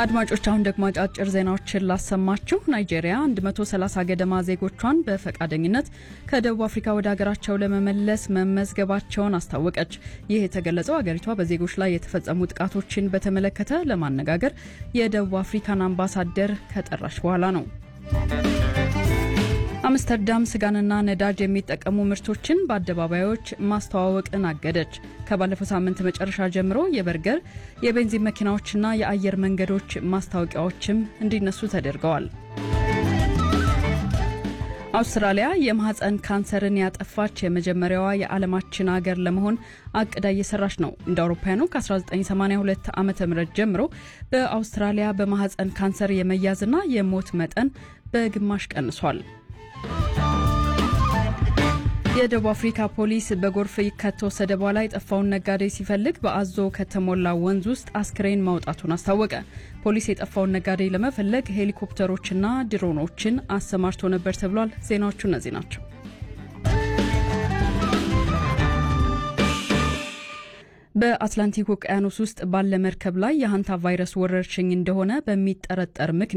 አድማጮች አሁን ደግሞ አጫጭር ዜናዎችን ላሰማችሁ። ናይጄሪያ 130 ገደማ ዜጎቿን በፈቃደኝነት ከደቡብ አፍሪካ ወደ ሀገራቸው ለመመለስ መመዝገባቸውን አስታወቀች። ይህ የተገለጸው አገሪቷ በዜጎች ላይ የተፈጸሙ ጥቃቶችን በተመለከተ ለማነጋገር የደቡብ አፍሪካን አምባሳደር ከጠራች በኋላ ነው። አምስተርዳም ስጋንና ነዳጅ የሚጠቀሙ ምርቶችን በአደባባዮች ማስተዋወቅን አገደች። ከባለፈው ሳምንት መጨረሻ ጀምሮ የበርገር የቤንዚን መኪናዎችና የአየር መንገዶች ማስታወቂያዎችም እንዲነሱ ተደርገዋል። አውስትራሊያ የማህፀን ካንሰርን ያጠፋች የመጀመሪያዋ የዓለማችን ሀገር ለመሆን አቅዳ እየሰራች ነው። እንደ አውሮፓውያኑ ከ1982 ዓ ም ጀምሮ በአውስትራሊያ በማህፀን ካንሰር የመያዝና የሞት መጠን በግማሽ ቀንሷል። የደቡብ አፍሪካ ፖሊስ በጎርፍ ከተወሰደ በኋላ የጠፋውን ነጋዴ ሲፈልግ በአዞ ከተሞላ ወንዝ ውስጥ አስክሬን ማውጣቱን አስታወቀ። ፖሊስ የጠፋውን ነጋዴ ለመፈለግ ሄሊኮፕተሮችና ድሮኖችን አሰማርቶ ነበር ተብሏል። ዜናዎቹ እነዚህ ናቸው። በአትላንቲክ ውቅያኖስ ውስጥ ባለ መርከብ ላይ የሃንታ ቫይረስ ወረርሽኝ እንደሆነ በሚጠረጠር ምክንያት